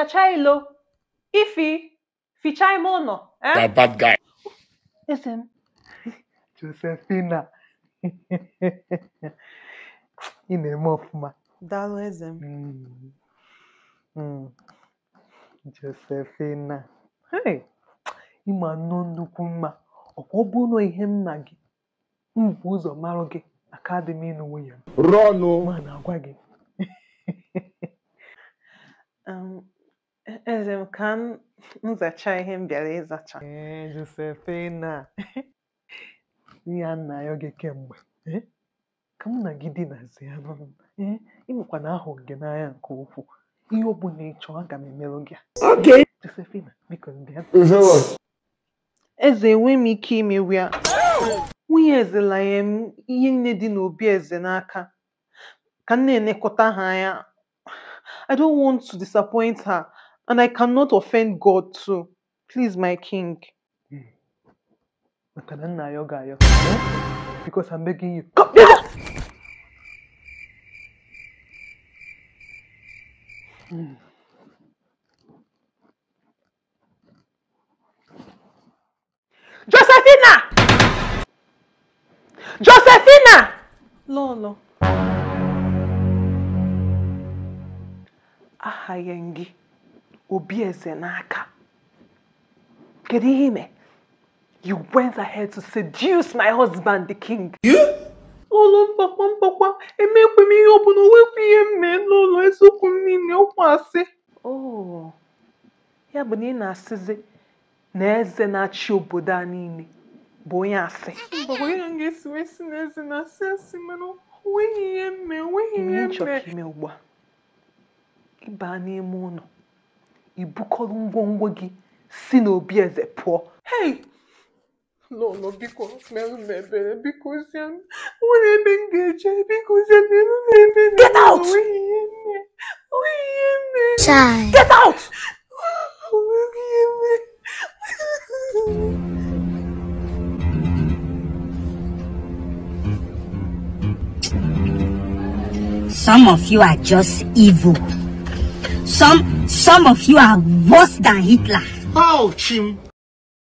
zachaa ilo ifi fichaa ime ụlọ eh? That bad guy. eze m Josephina ị na-eme ọfụma daalụ eze m Mm. Mm. Josephina hey ịma nnọọ nnukwu mma ọkwa ọ bụrụ na ihe m na gị m bụ ụzọ marụ gị aka dị m ịnụ nwunye m Run, oh. ma na-agwa gị Um, e- eze m ka m m zachaa ihe m bịara ịzacha ee Josephina ihe a na-ayọ gị kemgbe eh? ka mụ na gị dinazie n'ọnụ ee ịmụkwa na ahụrụ gị n'anya nke ukwuu ihe ọ bụla ị chọọ aga m emerụ gị ya. Okay. Josephina biko bịa eze enwe m ike imewu ya nwunye eze lanye m ihe nne dị n'obi eze n'aka ka m na-elekọta ha anya I don't want to disappoint her and I cannot offend God too. Please my king. maka na nna ayọ ga-ayọ eh? because I'm begging you come here. Mm. Josephina! Josephina! Lolo. Ahaghị m gị obi eze n'aka. Kedu ihe ime? You went ahead to seduce my husband, the king. Ụlọ mgbakwa mgbakwa emekwe m ihe ọbụla onwekwa ihe m mee n'ụlọ eziokwu m niile ọkwa asị. Oh, ya bụ na ị na-asịzi na eze na-achị obodo a niile bụ onye asị. Mba, onye m ga-esi wee si na eze na-asị asị mana onweghị ihe m mee, onweghị Ihe ihe m m chọrọ mee. ka ime ugbu a ịba n'ime ụlọ ibukọrọ ngwongwo gị si n'obi eze pụọ hei lolo biko merụ m ebere biko zie m nwere ebe m ga-eje biko zie m merụ m ebere Get out! onweghị ihe m mee onweghị ihe m mee Chai. get out onweghị ihe m mee Some of you are just evil. Some some of you are worse than Hitler. Ouch, him.